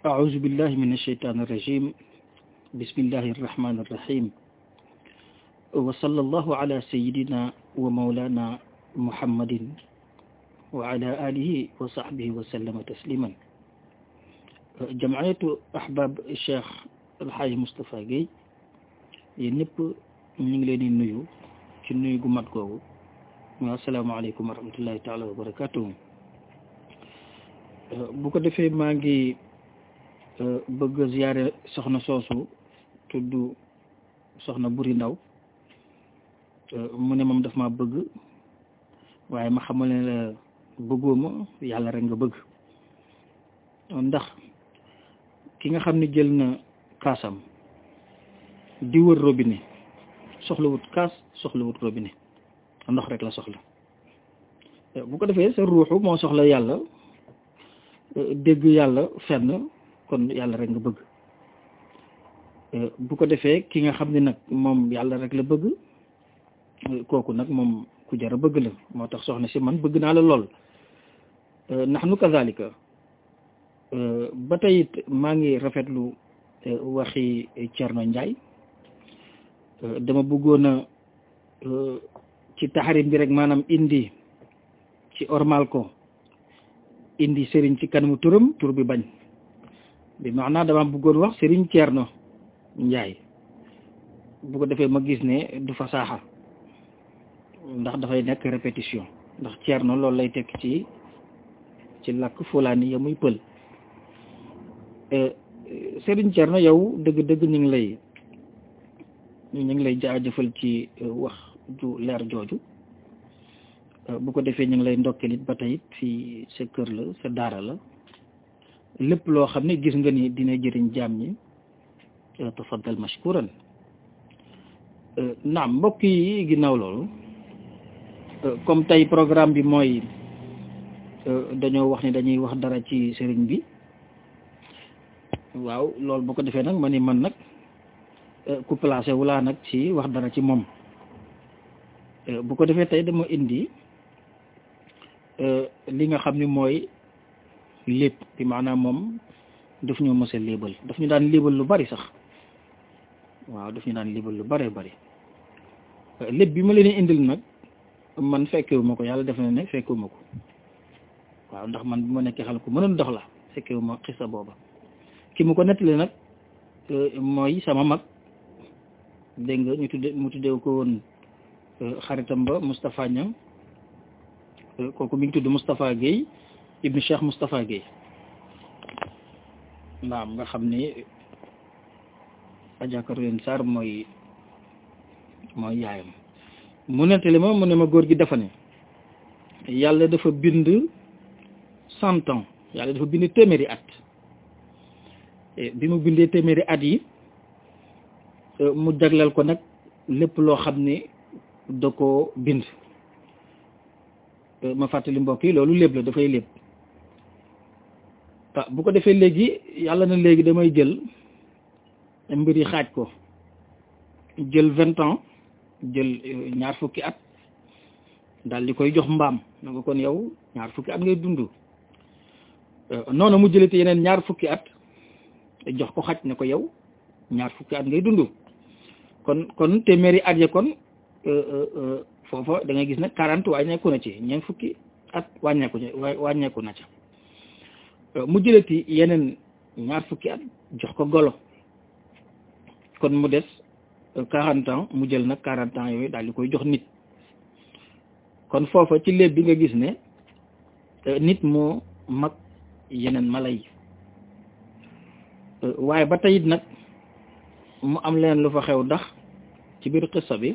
أعوذ بالله من الشيطان الرجيم بسم الله الرحمن الرحيم وصلى الله على سيدنا ومولانا محمد وعلى آله وصحبه وسلم تسليما جمعية أحباب الشيخ الحاج مصطفى Guèye yéen ñëpp ñu ngi leen di nuyu ci nuyu gu mat googu wa asalaamaaleykum wa rahmatullahi taala wa barakatuhu bu ko defee maa ngi bëgg a ziyaare soxna soosu tudd soxna buri ndaw mu ne moom daf ma bëgg waaye ma xamal ne la bëggooma yàlla rek nga bëgg ndax ki nga xam ne jël na kaasam di wër robinet soxlawut kaas soxlawut robinet ndox rek la soxla bu ko defee sa ruuxu moo soxla yàlla dégg yàlla fenn kon yàlla rek nga bëgg bu ko defee ki nga xam ne nag moom yàlla rek la bëgg kooku nag moom ku jar a bëgg la moo tax soxna si man bëgg naa la lool ndax nu kazalika ba tey it maa ngi rafetlu waxi Thierno Ndiaye dama bëggoon a ci taxarim bi rek maanaam indi ci ormal ko indi sëriñ ci kanamu turam tur bi bañ bi maanaam dama bëggoon wax sëriñ Thierno Ndiaye bu ko defee ma gis ne du fa saaxa ndax dafay nekk répétition ndax Thierno loolu lay tekk ci ci làkk fulaani ya muy pël sëriñ Thierno yow dëgg-dëgg ñu ngi lay ñu ngi lay jaajëfal ci wax ju leer jooju bu ko defee ñu ngi lay ndokkeel it ba tey fii sa kër la sa daara la lépp loo xam ne gis nga ni dina jëriñ jaam ñi tafaddal mashkuran naam mbokk yi ginnaaw loolu comme tey programme bi mooy dañoo wax ni dañuy wax dara ci sëriñ bi waaw loolu bu ko defee nag ma ni man nag ku placé wulaa nag ci wax dara ci moom bu ko defee tey dama indi li nga xam ni mooy lépp bi maanaam moom daf ñu mës a léebal daf ñu daan léebal lu bari sax waaw daf ñu daan léebal lu bari bari lépp bi ma leen indil nag man fekkewu ma ko yàlla def na ne fekkewu ma ko waaw ndax man bi ma nekkee xale ko mënoon dox la fekkewu ma xisa booba ki mu ko nettali nag mooy sama mag dégg nga ñu tudde mu tuddee ko woon xaritam ba Moustapha Niang kooku mi ngi tudd Moustapha Guèye ibnu Cheikh Moustapha Guèye naam nga xam ni Adja Caroline Sarr mooy mooy yaayam mu nettali ma mu ne ma góor gi dafa ne yàlla dafa bind cent ans yàlla dafa bind téeméeri at bi mu bindee téeméeri at yi mu jagleel ko nag lépp loo xam ne da ko bind ma fàttali mbokk yi loolu lépp la dafay lépp ah bu ko defee léegi yàlla na léegi damay jël mbir yi xaaj ko jël vingt ans jël ñaar fukki at daal di koy jox mbaam na nga kon yow ñaar fukki at ngay dund noonu mu jëlati yeneen ñaar fukki at jox ko xaj ne ko yow ñaar fukki at ngay dund kon kon téeméeri at ya kon foofa da ngay gis ne quarante wàññeeku na ci ñeent fukki at wàññeeku wàññeeku na ca mu jëlati yeneen ñaar fukki at jox ko golo kon mu des quarante ans mu jël nag quarante ans yooyu daal di koy jox nit kon foofa ci léeb bi nga gis ne nit moo mag yeneen mala yi waaye ba teyit nag mu am leen lu fa xew ndax ci biir xissa bi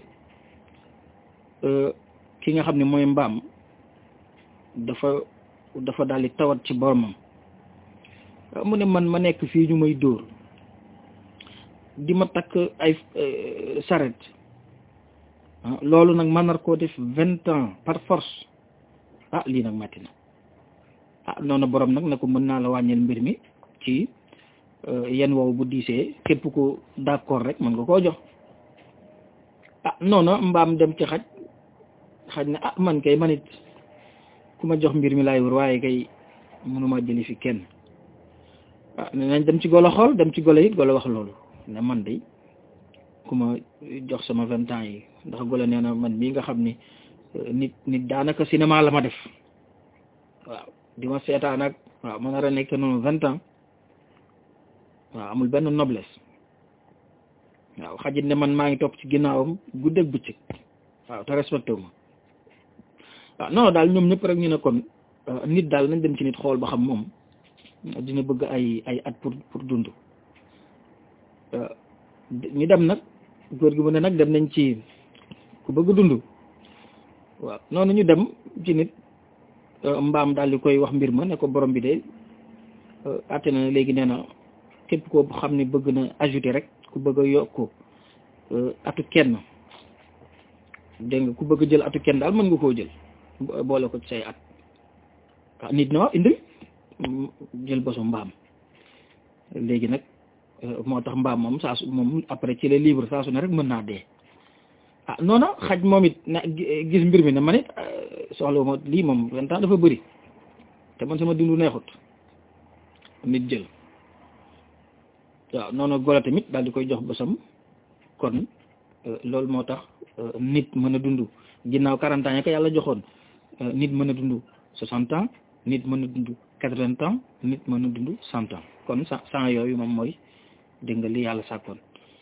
ki nga xam ne mooy mbaam dafa dafa daal di tawat ci boromam mu ne man ma nekk fii ñu may dóor di ma takk ay saret loolu nag man nar koo def vingt ans par force ah lii nag metti na ah noonu borom nag ne ko mën naa la wàññil mbir mi ci yenn wow bu diisee képp ko d'accord rek mën nga koo jox ah noonu mbaam dem ci xaj xaj na ah man kay manit ku ma jox mbir mi laay wër waaye kay mënuma jëli fi kenn ah ne nañ dem ci golo xool dem ci golo it golo wax loolu ne man de ku ma jox sama vingt ans yi ndax golo nee na man mii nga xam ni nit nit daanaka cinéma la ma def waaw di ma seetaan ak waaw ma nar a nekk noonu vingt ans waaw amul benn noblesse waaw xajit ne man maa ngi topp ci ginnaawam guddeeg bëccëg waaw te respecté wu ma waaw non daal ñoom ñëpp rek ñu ne kon nit daal nañ dem ci nit xool ba xam moom dina bëgg ay ay at pour pour dund ñu dem nag góor gi mu ne nag dem nañ ci ku bëgg dund waaw noonu ñu dem ci nit mbaam daal di koy wax mbir ma ne ko borom bi de àtte na léegi nee na képp koo xam ne bëgg na ajouter rek ku bëgg a yokk atu kenn dégg nga ku bëgg a jël atu kenn daal mën nga koo jël boole ko ci say at ah nit na waaw indil jël bosu mbaam léegi nag moo tax mbaam moom saa su moom après ci les livres saa su ne rek mën naa dee ah noona xaj moom it na gis mbir mi ne man it soxla ma lii moom vingt ans dafa bëri te man sama dundu neexut nit jël waaw noonu golo tamit daal di koy jox bosam kon loolu moo tax nit mën a dund ginnaaw quarante ans ya ko yàlla joxoon nit mën a dund soixante ans nit mën a dund quatre-vingts ans nit mën a dund cent ans kon cent cent yooyu moom mooy dégg nga li yàlla sàkkoon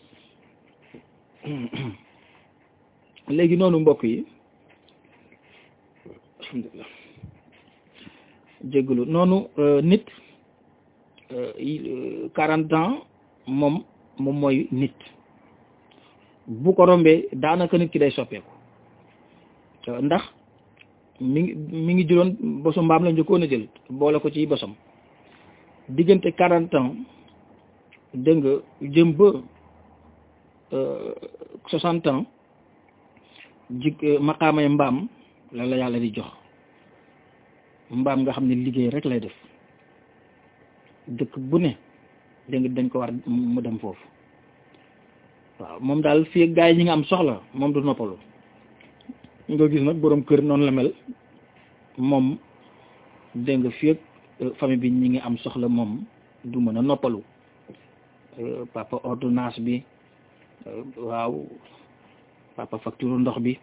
léegi noonu mbokk yi alhamdulilah jégalu noonu nit quarante ans moom moom mooy nit bu ko rombee daanaka nit ki day soppeeku ndax mi ngi mi ngi juróon bosu mbaam la njëkkoon a jël boole ko ci bosam diggante quarante ans dégg nga jëm ba soixante ans jik maqaamay mbaam la la yàlla di jox mbaam nga xam ne liggéey rek lay def dëkk bu ne dégg nga dañ ko war mu dem foofu waaw moom daal fii gaa yi ñi nga am soxla moom du noppalu nga gis nag boroom kër noonu la mel moom dégg nga fii famille bi ñi ngi am soxla moom du mën a noppalu papa ordonnance bi waaw papa facture ndox bi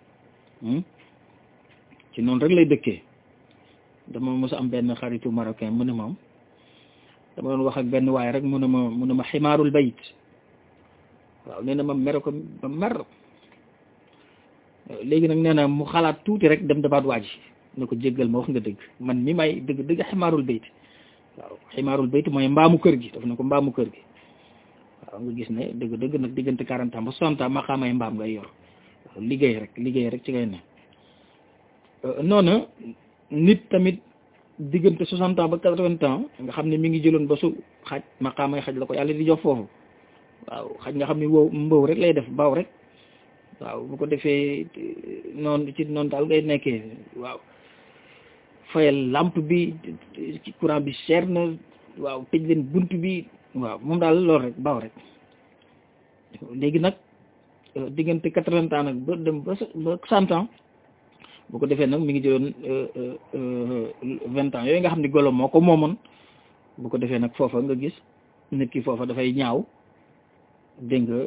ci noonu rek lay dëkkee dama mos a am benn xaritu marocain mu ne moom dama doon wax ak benn waay rek mu ne ma mu ne ma ximaarul bayit waaw nee na ma mer ko ba mer léegi nag nee na mu xalaat tuuti rek dem dabaat waaj ne ko jéggal ma wax nga dëgg man mi may dëgg dëgg ximaarul bayit waaw ximaarul bayit mooy mbaamu kër gi daf ne ko mbaamu kër gi waaw nga gis ne dëgg dëgg nag diggante quarante ans ba soixante ans ma xaamay mbaam ngay yor liggéey rek liggéey rek ci ngay ne noonu nit tamit diggante soixante ans ba quatre-vingts ans nga xam ne mi ngi jëloon ba su xaj ma xaamay xaj la ko yàlla di jox foofu waaw xaj nga xam ne wow mbaw rek lay def baaw rek waaw bu ko defee noonu ci noonu daal ngay nekkee waaw fayal lampe bi ci courant bi cher na waaw tëj leen bunt bi waaw moom daal loolu rek baaw rek léegi nag diggante quatre-vingts ans nag ba dem ba ba cent ans bu ko defee nag mi ngi jëloon vingt ans yooyu nga xam ne golo moo ko moomoon bu ko defee nag foofa nga gis nit ki foofa dafay ñaaw dégg nga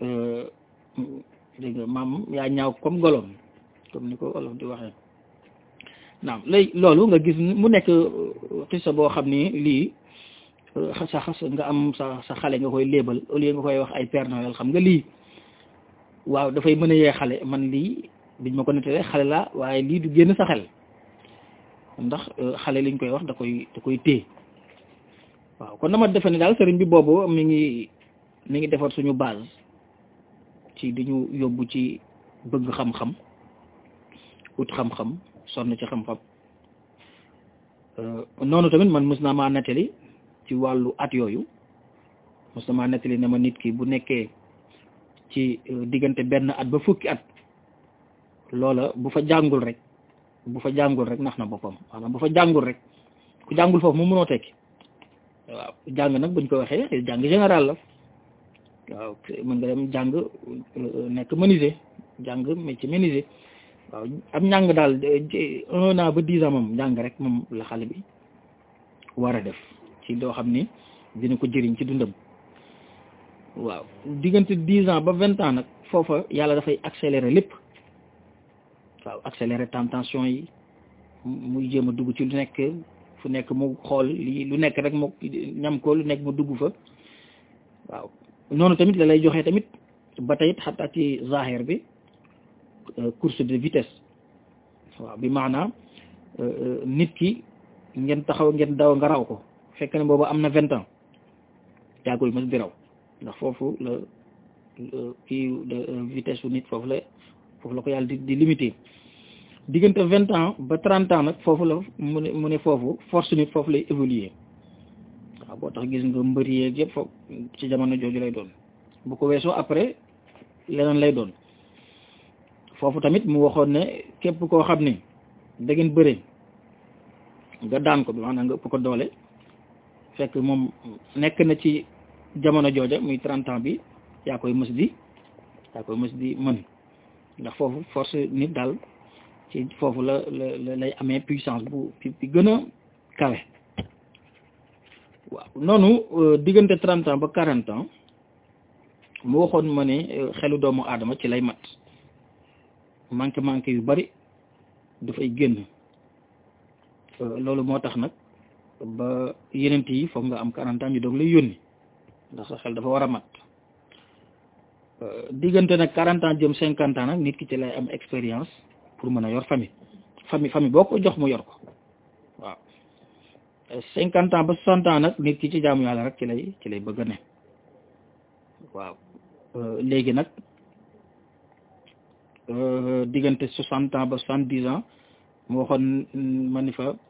dégg nga maam yaa ñaaw comme golom comme ni ko olof di waxee naam léegi loolu nga gis mu nekk xisa boo xam ni lii sa xas nga am sa sa xale nga koy léebal au lieu nga koy wax ay Père Noël xam nga lii waaw dafay mën a yee xale man lii biñ ma ko nettalee xale la waaye lii du génn sa xel ndax xale liñ koy wax da koy da koy téye waaw kon dama defe ne daal sëriñ bi boobu mi ngi mi ngi defar suñu base ci di ñu yóbbu ci bëgg xam-xam ut xam-xam sonn ci xam-xam noonu tamit man mës naa maa nettali ci wàllu at yooyu mës na maa nettali ne ma nit ki bu nekkee ci diggante benn at ba fukki at loola bu fa jàngul rek bu fa jàngul rek nax na boppam maanaam bu fa jàngul rek ku jàngul foofu mu mënoo tekki waaw jàng nag buñ ko waxee jàng général la waaw mën nga dem jàng nekk menuisier jàng métier menuisier waaw am njàng daal un an ba dix ans moom jàng rek moom la xale bi war a def ci doo xam ni dina ko jëriñ ci dundam waaw diggante dix ans ba vingt ans nag foofa yàlla dafay accélérer lépp waaw accélérer tentation yi muy jéem a dugg ci lu nekk fu nekk mu xool lii lu nekk rek mu ñam ko lu nekk mu dugg fa waaw noonu tamit la lay joxee tamit ba tey xataa ci zahir bi course de vitesse waaw bi maanaam nit ki ngeen taxaw ngeen daw nga raw ko fekk ne boobu am na vingt ans yàggul mas di raw ndax foofu la kii de vitesse su nit foofu la foofu la ko yàlla di di limité diggante vingt ans ba trente ans nag foofu la mu ne mu ne foofu force nit foofu lay évoluer waaw boo tax gis nga mbëri yeeg yëpp foofu ci jamono jooju lay doon bu ko weesoo après leneen lay doon foofu tamit mu waxoon ne képp koo xam ne da ngeen bëre nga daan ko bi maanaam nga ëpp ko doole fekk moom nekk na ci jamono jooja muy trente ans bi yaa koy mës di yaa koy mës di mën ndax foofu force nit daal ci foofu la la lay amee puissance bu bi gën a kawe waaw noonu diggante trente ans ba quarante ans mu waxoon ma ne xelu doomu aadama ci lay mat manqué manqué yu bari dafay génn loolu moo tax nag ba yenent yi foog nga am quarante ans ñu doog lay yónni ndax sa xel dafa war a mat diggante nag quarante ans jëm cinquante ans nag nit ki ci lay am expérience pour mën a yor famille famille famille boo ko jox mu yor ko waaw cinquante ans ba soixante ans nag nit ki ci jaamu yàlla rek ci lay ci lay bëgg a ne waaw léegi nag diggante soixante ans ba soixante dix ans mu waxoon ma ni fa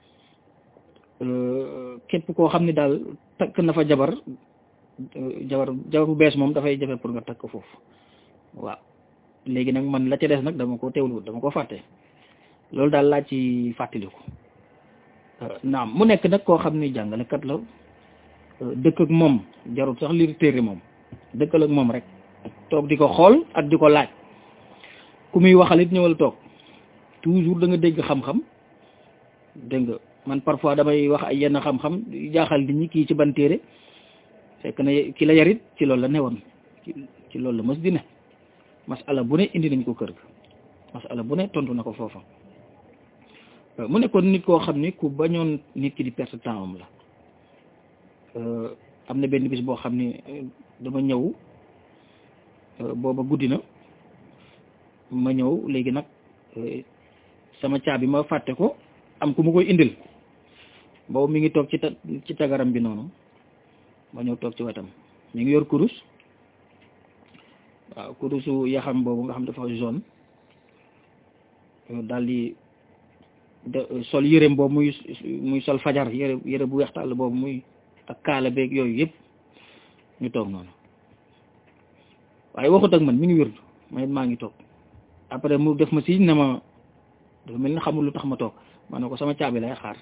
képp koo xam ne daal takk na fa jabar jabar jabar bu bees moom dafay jafe pour nga takk foofu waaw léegi nag man la ca des nag dama ko teewlu dama ko fàtte loolu daal laa ci fàttaliku naam mu nekk nag koo xam ni jàngalekat la dëkk ak moom jarul sax liir téere moom dëkkal ak moom rek toog di ko xool ak di ko laaj ku muy waxal it ñëwal toog toujours da nga dégg xam-xam dégg nga man parfois damay wax ay yenn xam-xam jaaxal nit ñi kii ci ban téere fekk na ki la yarit ci loolu la newoon ci loolu la mës di ne masala bu ne indi nañ ko kër ga masala bu ne tontu na ko foofa mu nekkoon nit koo xam ni ku bañoon nit ki di perte temps am la am na benn bis boo xam ni dama ñëw booba guddi na ma ñëw léegi nag sama caabi ma fàtte ko am ku ma koy indil boobu mi ngi toog ci ta ci tagaram bi noonu ma ñëw toog ci wetam mi ngi yor kurus waaw kurusu yaxam boobu nga xam dafa jaune daal di sol yëreem boobu muy muy sol fajar yëre yëre bu weex tàll boobu muy ak kaala beeg yooyu yëpp ñu toog noonu waaye waxut ak man mi ngi wérdu ma maa ngi toog après mu def ma si ne ma dafa mel ni xamul lu tax ma toog ma ne ko sama caabi lay xaar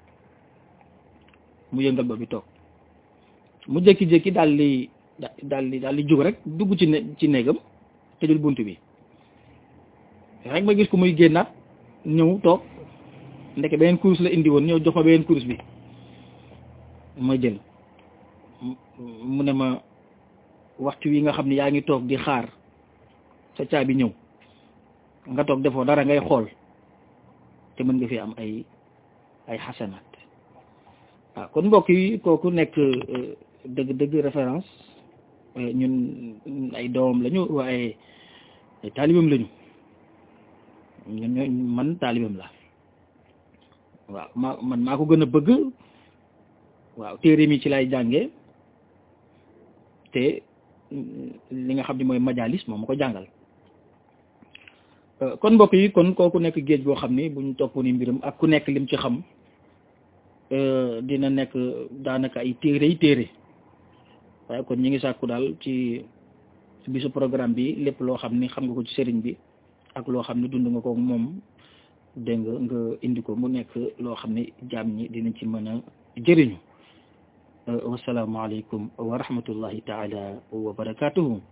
mu yëngal ba bi toog mu jékki-jékki daal di daal di daal di jóg rek dugg ci ne ci néegam tëjul bunt bi rek ma gis ko muy génnaat ñëw toog ndeke beneen kurus la indi woon ñëw jox ma beneen kurus bi ma jël mu ne ma waxtu wi nga xam ne yaa ngi toog di xaar sa caabi ñëw nga toog defoo dara ngay xool te mën nga fi am ay ay xasanaat waaw kon mbokk yi kooku nekk dëgg dëgg référence ñun ay doomam lañu waaye ay taalibam lañu ñun ñoo man taalibam la waaw ma man maa ko gën a bëgg waaw téere mi ci lay jànge te li nga xam ne mooy majalis moom ma ko jàngal kon mbokk yi kon kooku nekk géej boo xam ni buñ topp ni mbiram ak ku nekk lim ci xam dina nekk daanaka ay téere yi téere waaye kon ñi ngi sàkku daal ci bisu programme bi lépp loo xam ni xam nga ko ci sëriñ bi ak loo xam ni dund nga ko moom dégg nga nga indi ko mu nekk loo xam ni jaam ñi dinañ ci mën a jëriñu wasalaamaaleykum wa rahmatullahi taala wa barakatuhu